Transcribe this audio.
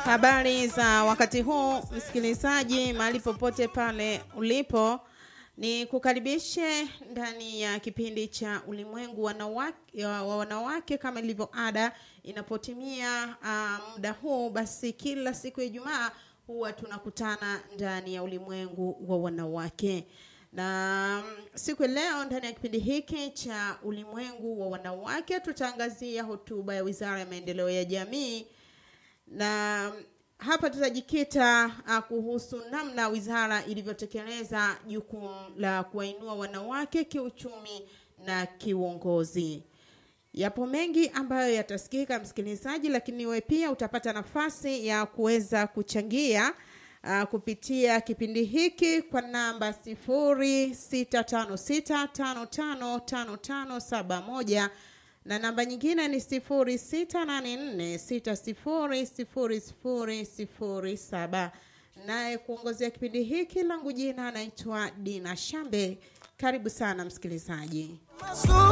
Habari za wakati huu msikilizaji, mahali popote pale ulipo, ni kukaribishe ndani ya kipindi cha ulimwengu wanawake, wa wanawake kama ilivyo ada. Inapotimia uh, muda huu, basi kila siku ya Ijumaa huwa tunakutana ndani ya ulimwengu wa wanawake na siku ya leo ndani ya kipindi hiki cha ulimwengu wa wanawake tutaangazia hotuba ya Wizara ya Maendeleo ya Jamii na hapa tutajikita uh, kuhusu namna wizara ilivyotekeleza jukumu la kuwainua wanawake kiuchumi na kiuongozi. Yapo mengi ambayo yatasikika msikilizaji, lakini wewe pia utapata nafasi ya kuweza kuchangia uh, kupitia kipindi hiki kwa namba sifuri sita tano sita tano tano tano tano saba moja na namba nyingine ni sifuri sita nane nne sita sifuri sifuri sifuri sifuri saba. Naye kuongozea kipindi hiki langu jina anaitwa Dina Shambe. Karibu sana msikilizaji.